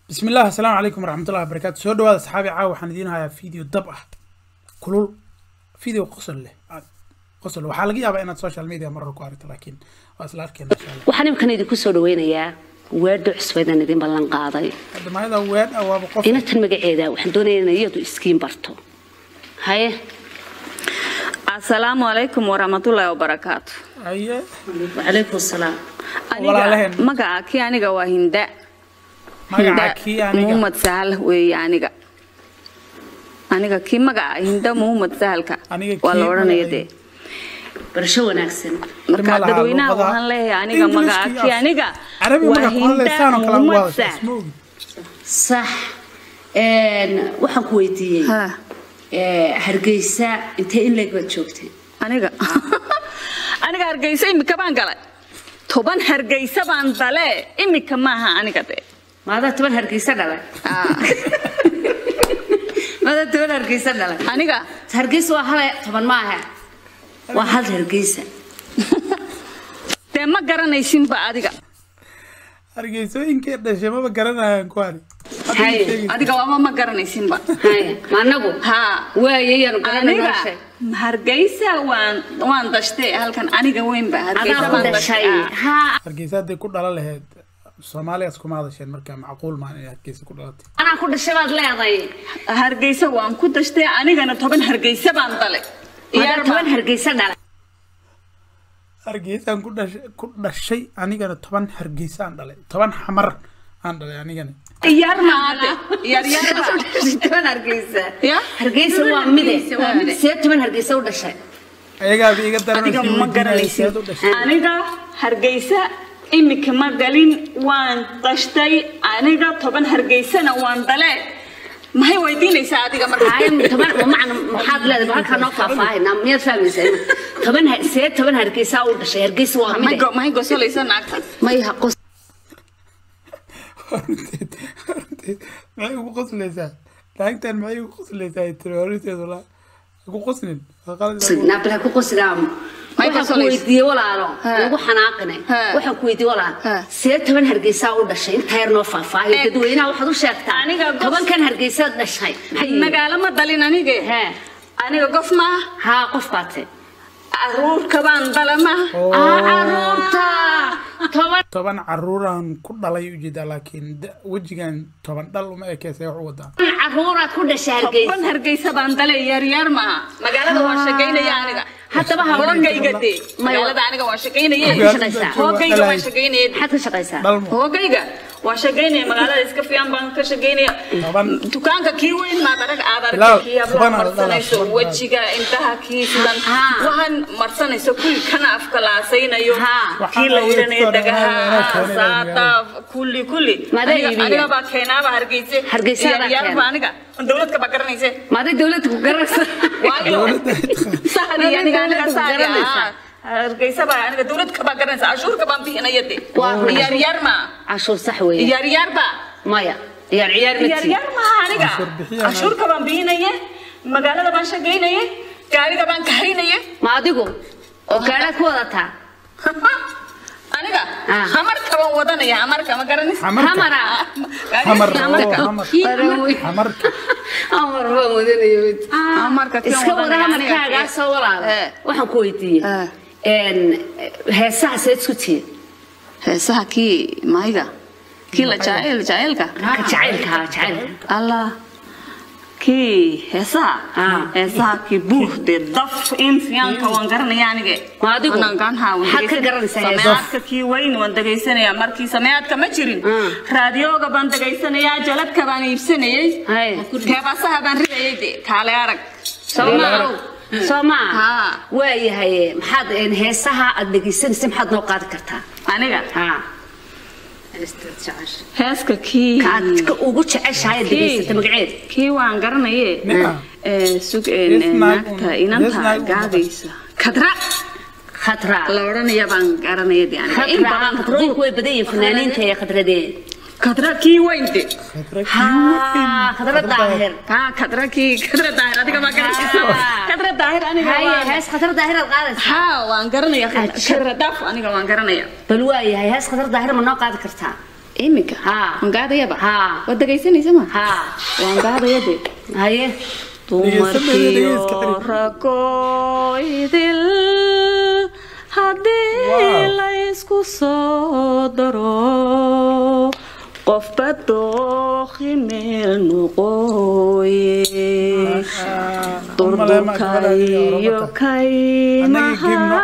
بسم الله السلام عليكم ورحمة الله وبركاته سو دواada asxaabi caawa waxaan idiin hayaa video dab ah kulul video qosol leh aad qosol waxaa laga yaabaa inaad social media marar ku aragto laakiin waa isla arkeena insha allah waxaan imkan idinku soo dhaweynayaa weedho cusbaydan idin ballan qaaday hadda maayada weed ah waaba qof inatan magaceeda waxaan doonayaa inay iyadu iskiin barto haye asalaamu calaykum waraxmatullaahi wabarakaatu aye wacalaykum salaam Walaalaheen. aniga magaca kii aniga waa hinda magaca Hinda kii aniga muhammad sahal weeye aniga aniga kii magaca hinda muhammad sahalka Aniga waa la kii odhanaya magacayga. dee barasho wanaagsan marka Ilmaha dadweynaha luqada. waxaan leeyahay aniga English magaca kii kii af- aniga carabi waa magac kuhan hinda leysaan oo kale ugu muhammad hadasha sahal isma ogid sax een, waxaan ku weydiiyey Ha, ee, hargeysa intee in leeg baad joogtay aniga aniga hargeysa imika baan galay toban hargeysa baan dale imika maaha aniga dee maadaa toban hargeysa dhalay Ah, maadaa toban hargeysa dhalay aniga hargeysa waa hal toban maaha waa hal hargeysa dee ma garanaysinba adiga hargeysooyinkee dhashay maba garanayaan ku hari Haye, adiga waaba ma garanaysinba haye ma anagu haa waaye yaanu garanay aniga noloshay hargeysa waan waan dashtay halkan aniga weynba hargeysa adaa ku baan dhashay dashtay ah. haa hargeysa hadday ku dhala lahayd soomaaliyaas kuma hadasheen marka macquul maan inay hargeysa ku dhalatay anaa ku dhashay baad leedahay hargeysa waan ku dashtay anigana toban hargeysa baan dalay maadaa toban hargeysa dhalay hargeysaan ku dhashay ku dhashay anigana toban hargeysaan dhalay toban xamar aan dhalay anigana iyaar maade iyaar iyaar toban hargeysa Ya? hargeysa waa mide see toban hargeysa u dhashay ayagaaba iga adiga ma daranaysa garanaysin u dhashay aniga hargeysa imika ma galin waan dashtay aniga toban hargeysana waan dale maxay weydiinaysaa adiga marka haye toban macna maxaad leedahay halkaa noo faahfaahinaa miyaad fahmaysaa toban har- see toban hargeysa u dhashay hargeysa waa maxay mide go- maxay gosolaysa naagtaas may ha qos horteed horteed maxay ugu qoslaysaa naagtan maxay ugu qoslaysaa tiri horteed walaa ku qosnin waa qalad naabla ku qosidaa May waxaan ku qosolaysa? weydiiyey walaalo Ha. lagu xanaaqine Ha. waxaan ku weydiiyey walaal Ha. see toban hargeysa u dhashay inta yar noo faahfaahiyo Eh. dadweynaha waxaad u sheegtaa Aniga gos- tobankan hargeysa dhashay maxay yihiin? magaalo ma dalin anige Hee. aniga gof maaha haa qof baate caruurka baan dala maaha aa caruurta toban toban caruuraan ku dhalay ujeedaa laakiin da- wejigan toban dhal uma ekeysay wax u wadaa caruuraad ku dhashay hargeysa toban hargeysa baan dale yaaryaar maaha magaalada waan shaqaynaya aniga haddaba ha hoogayga dee May- magaalada aniga waan shaqaynaye Maxaad ka shaqaysaa? hoogayga waan shaqaynaya maxaad ka shaqaysaa dhalmo hoogayga waan shaqaynaya magaalada iska fiican baan ka shaqaynaya toban dukaanka kii weyn maad arag aad Bilaw, aragtay kii hablaha toban aad marsanayso dhalaa, toban wejiga intaha kii sidan Haa. waxaan marsanayso kulli kana afka laasaynayo Haa. kii Waxaan la la yidhanayo wada dhagaha keenay, keenay, saata kulli kulli Maadaa Aniga- iibiya? aniga baa keenaaba hargeyse Hargeysa adaa Yaryar keena. baa aniga dowladka baa garanayse maaday dowladda ku garanaysa waayo sahdi aniga aniga sahdi Garanaysa. ah hargeysa baa aniga dowladka baa garanaysa cashuurka baan bixinaya de Waa. yaryar ma cashuur sax weeye yaryar baa maya ciyaar ciyaar ma tii yaryar maaha aniga Cashuur bixiyana. cashuurka baan bixinaye magaalada baan shaqaynaye gaariga baan kahaynaye ma adigu oo gaadhaad ku wadataa aniga Ah. hamarka baan wadanaya hamarka ma garanaysa xamarka hamara xamar oo hamarka xamar Hamarka. xamarka amar baan wadanayo hamarka kii iska wada wadanaya aniga. hamarkaagaasoo walaal Eh. waxaan ku weydiiyey Eh. een, heesaha seed isku tihiin heesaha kii mayga kii la jacayl jacaylka ka jacaylka haa jacaylka allah kii heesaha Ah. heesaha kii buuxde daf in fiyaanka waan garanaya anige Ma adigu? Anangaanha waan Maxaad ka dhegeysan- garanaysaa heesaha? sameecadka kii weyn waan dhegaysanaya markii sameecadka ma jirin Ah. raadiyooga baan dhegaysanayaa jaladka baan iibsanayay Hay. keebasaha baan ridayay de kaale arag soo maa soo maa Haa. waayahay maxaad een, heesaha aad dhegeysanaysa maxaad noo qaadi kartaa aniga haa heeska kii kaad ka ugu jeceshahay aad dhegeysata magaceed kii waan garanaye Nika. ee sug ee Yes, naag naagta un- inanta yes, naag un- gaadaysa kadra khatra la odhanaya baan garanaya de aniga in khatra badan khatrooyinku way badan yihiin fanaaniinta ee khadradee kadra kii weyn de haa khadra daahir kaa kadra kii kadra daahir adiga baa garanaysa Ah. kadra daahir aniga haye waan hees khadra daahir aad qaadaysa haa waan garanaya Ajab. kadra daaf aniga waan garanaya bal waayahay hees khadra daahir ma noo qaadi kartaa iminka Haa. waan gaadayaba Haa. waad dhegaysanaysa ma haa waan gaadaya de haye dumarkiyo ragoydil haddii Wow. la isku soo daro qofba dooqi meel noqooye durdurkayo kaymaha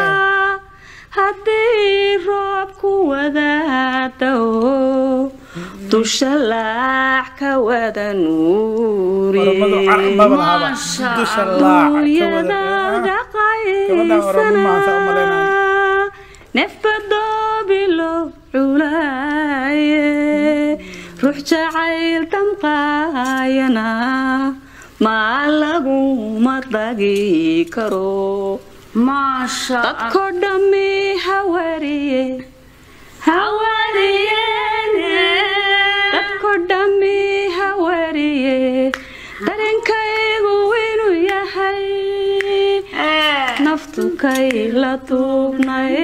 haddii roobku wadaadao dusha laac ka wada Oromadu carmaba lahaba. Masha Dusha laac ka nuuriyada wada- Gabadha Oromo maanta u malaynaya. dhaqaysana nefbadoobilo culaaye ruux jacayl damqaayana maa laguma dagi karo maasha dadko dhammi hawariye dadko dhammi hawariye dareenkaygu inuu yahay naftu kay la tuubnay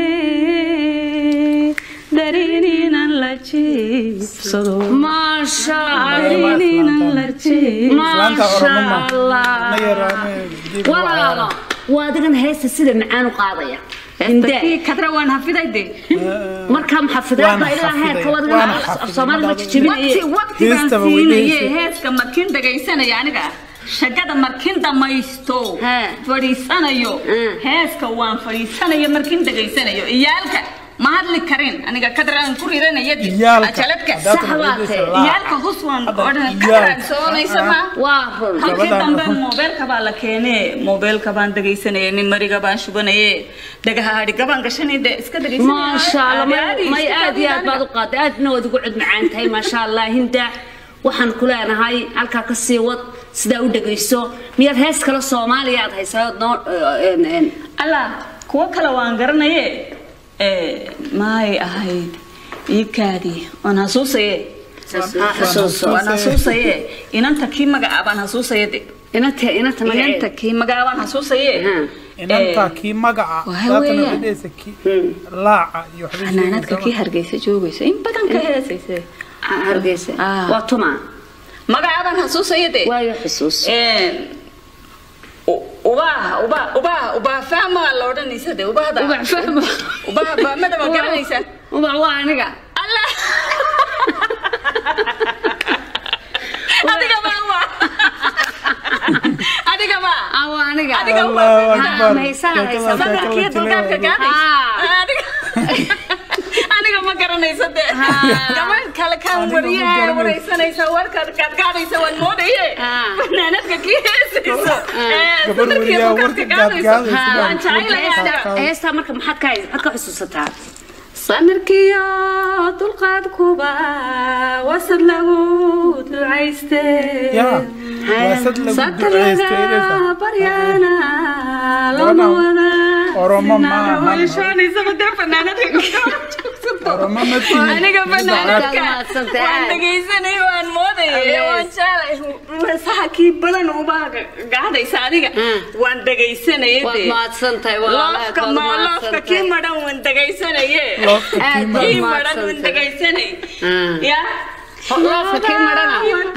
darininan la jiibsado maasha darininan la jiibsado Islaanta Oromo ma. maasha allah Anaga yaraane geed waa walaalo waa adigan heesta sida macaan u qaadaya Heestakii kadra waan hafiday de markaa maxafidaad Waana baa ilaa heerka xafiday, wadigan waana af xafiday, soomaali ma madhaaba. jijibinaye waqti waqti baan Heestaba way siinaye dheheysa. heeska markin dhagaysanaya aniga shagada markin dhamaysto Haa. fadhiisanayo Mm. heeska waan fadhiisanayo markin dhagaysanayo iyaalka ma hadli karin aniga kadraan ku ridanayadi Iyaalka. ajaladka Haddaad Sax baa raadinaysa tahay. laac. iyaalka hus waan Hadda odhan iyaalka. kadraagsoonaysa ma waa run halkii Gabadhaan dambe wuxuu- moobeelka baa la keenee moobeelka baan dhagaysanayay nin mariga baan shubanaye dhagaha hadhiga baan gashanay de iska dhagaysanaya maasha allah may- Caadi, may iska aad iyo aad baad u qaaday aadna waad ugu cud macaan tahay maasha allah hinda waxaan ku leenahay halkaa ka sii wad sidaa u dhegayso miyaad hees kale soomaaliya aad haysaa ood noo een, een, allah kuwo kale waan garanaye ee, maay ahayd iibkaadii waan hasuusaye ha xusuuso waan hasuusaye inanta kii magaca baan hasuusaye de inanta inanta inanta magaceeda kii magaca baan hasuusaye Ha. inanta kii magaca Waxa daatana weeyaan. dhedheesa kii laaca iyo waxbay xanaanadka kii sheegaysaa. hargeysa joogaysa in badan ka heesayse Ha- hargeysa Ah. waa tuma magaca baan hasuusaye de waayo xusuus ubaa ubaa ubaa ubaa fahma la odhanaysa de ubahda ubax fahmo ubaa baamada ma garanaysa ubax waa aniga allah adiga baa waa adiga baa ah waa aniga Adiga Allahu Ha, Akbar. ma haysaa haysaa Sheekadaas sadarkii kala dulgaarka jileeya. gaadaysa Ah. adiga aniga ma garanaysa de Ha. gabadh kale kaan Adiga ma wariyaha garanaysa. waraysanaysa warkaad kaad gaadaysa waan moodaye Ah. fanaanadka kii heesayso Ee, Gabar sadarkii wariyaha dulgaarka warka gaad gaadayso gaadaysa waan jecelayaa Heesta- heestaa marka maxaad ka hay- maxaad ka xusuusataa samirkiyo dulqaadkuba wasad lagu ducayste Ya, waa sad lagu duceystay satriga inaysa. baryana lama wada Oromo maahan. Oromo ma tihin. aniga fanaanadka Mahadsantahay. waan dhegaysanay waan moodayay Yes. waan jeclay heesaha kii badan ubaa gaadaysa adiga Mm. waan dhegaysanayay waad dee. mahadsantahay loofka ma loofka kii madhan waan dhegaysanaye Loofka kii Aad madhan. kii baad madhan waan mahadsantahay dhegaysanay Mm. ya loofka kii madhana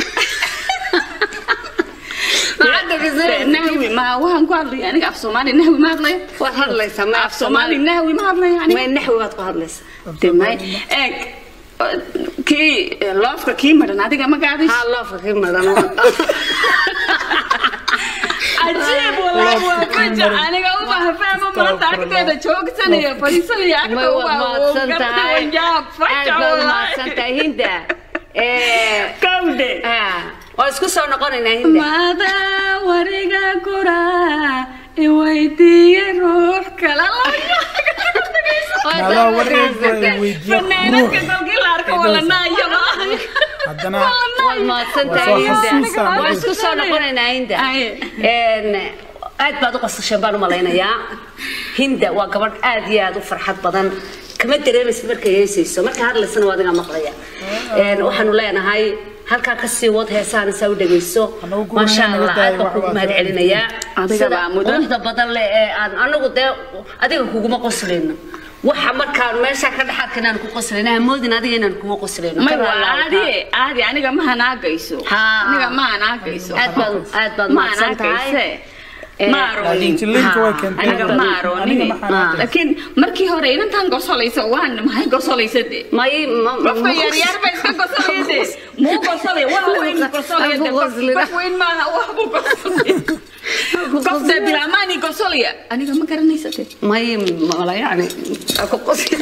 maxaad dhegeysanaysaa nahwi ma waxaan ku hadlaya aniga af soomaali nahwi ma hadlaya waad hadlaysaa ma af soomaali nahwi ma hadlaya aniga may naxwi baad ku hadlaysaa demay eeg kii loofka kii madhan adiga ma gaadis haa loofka kii madhan cajiib walaa waa faja aniga uma fahmo maanta agteeda joogsanaya fadhiisanaya agta may waad mahadsan tahay wanjaab faja aad baad walaa mahadsan tahay hinda Eh, kawde ah, waa isku soo noqonaynaa hinda maada wariga gura iweydiiye ruux kala Maadaa wareega ay weydiiya fanaanadka ruux. dalkii la arko walanaayo Haddana waad mahadsan Waa tahay soo hinda xasuusaa, waa isku soo noqonaynaa hinda Aye. Een, aad baad u qasasheen baan u malaynayaa hinda waa gabadh aad iyo aad u farxad badan kama dareemaysid markay heesayso marka hadlaysana waa adiga maqlaya Een, waxaanu leenahay halkaa ka sii wad heesahan saa u dhegayso Anagu ku maasha wanaagsan allah tahay, aad baan wax kugu waa mahad soo celinayaa Adiga sida baa mudan. quruxda badan leh ee aan anagu dee adiga kuguma qoslayno waxa markaan meesha ka dhaxaadka inaan ku qoslayno hamoodin adiga inaan kugu qoslayno may Ka waa walaal, caadi caadi aniga ma hanaagayso Haa. aniga ma hanaagayso aad baad aad baad ma mahadsan tahay hanaagayse Eh, ma laakiin aroonin jilliinka way Ha, keentay aniga ma aroonin aniga ma xanaaqay. laakiin markii hore inantaan gosolayso waan maxay gosolaysa de may ma- ma- qofka yaryar ba iska gosolaya de muu gosolaya wax weyn gosolaya de Ku qoslina. qof weyn maaha wax buu gosolaya qof de bilaamaani gosolaya aniga ma garanaysa de may mala yani ku qosli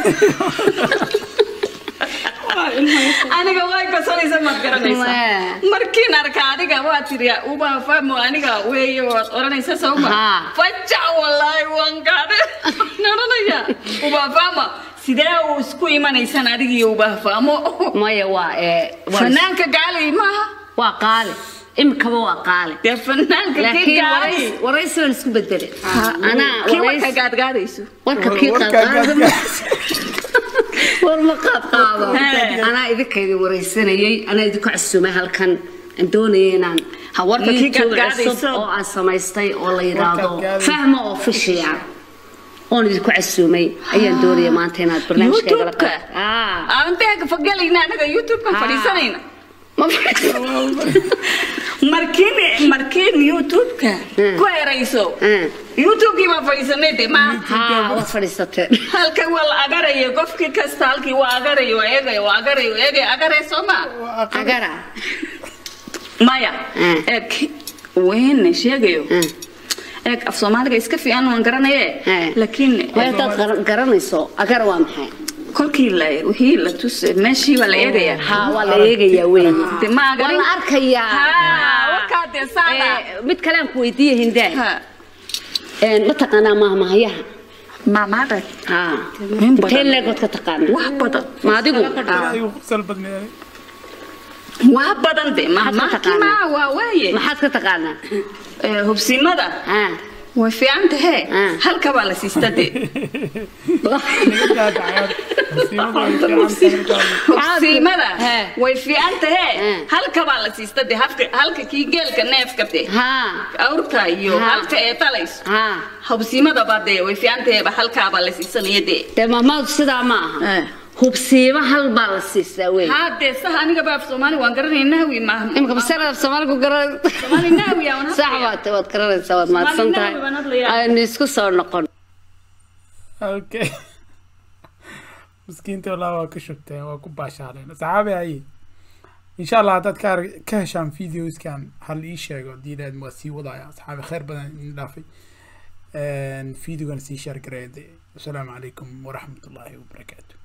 aniga way gosolaysa maad garanaysa Ma. markiin arka adiga waa tiri uba fahmo aniga weeye waad oranaysa sawma Haa. faja wallaahi waan gaadhe naranaya uba fahma sidee uu isku imanaysan adiga iyo uba fahmo maya waa ee waa- fanaanka gaali maaha waa qaali imikaba waa qaali dee fanaanka kii laakiin gaali warays- waraysi waan isku bedele anaa kii warka warays gaadgaadayso warka kii Warka qaadqaada gaadgaad. war ma qaad qaado He. anaa idinka idin waraysanayay anaa idinku casuumay halkan aan doonayay inaan Ha, warka kii YouTube gaadgaadayso. cusub oo aan samaystay oo la yidhaahdo gaadgaadayso. fahmo official oon idinku casuumay ayaan doonaya maanta inaad barnaamijkayga la YouTube-ka? qaad Ah, aanteega fagelayna anaga youtube-kan Haa. fadhiisanayna ma fadhiisan. markiin markiin youtube-ka Hmm. ku erayso Hmm. youtube-kii baa fadhiisanay de ma haa waad fadhiisateen halkan waa la agaraya qofkii kasta halkii waa agaraya waa eegaya waa agaraya waa eegaya agaraya soo ma agara maya Hmm. eeg weyne sheegayo Hmm. eeg af soomaaliga iska fiican waan garanaye Hmm. laakiin way hadaad gar- garanayso agara waa maxay kolkii la wixii la tus meeshii waa la eegaya haa waa la eegayaa weeye de ma waa agarin la arkayaa haa warkaa dee saada Eh, mid kale aan ku weydiiye hindaan Ha. ma taqaanaa maahmaahayaha maamaada haa in badan. intee leegood ka taqaana wax badan ma adigu Ayuu qosol badneeyay. wax badan de Maxaad ka mahmahkii taqaanaa? maa waa waaye maxaad ka taqaanaa Eh, hubsimada haa way fiican tahe Ah. halka baa la siista de Niga daadacayaan. Musiibada way fiican tahay markaa. hubsimada He. way fiican tahe Eh. halka baa la siista de halka halka kii geelka neefka de haa awrta iyo Ha. halka ee talayso haa hubsimada baa de way fiican tahe ba halkaa baa la siisanaya de dee maamaadu sidaa ma aha Eh. hubsiima hal baa la siistaa wey haa dee saha aniga baa af soomaali waan garanaya nahwi maaha imika basarada soomaaligu garan soomaali nahwi aan sax baad waad garanaysaa waad mahadsan tahay Soomaali nahwi baan hadlayaa. aynu isku soo noqon Okay. Miskiinta walaa waa ka shubteen waa ku baashaaleen saxaabi haye insha allah haddaad ka arg- ka heshaan videoskan hal ii sheego diidaad waa sii wadaya asxaabi khayr badan idin dhaafay videogan sii shaar gareede wasalaamu calaykum waraxmatullaahi wabarakaatu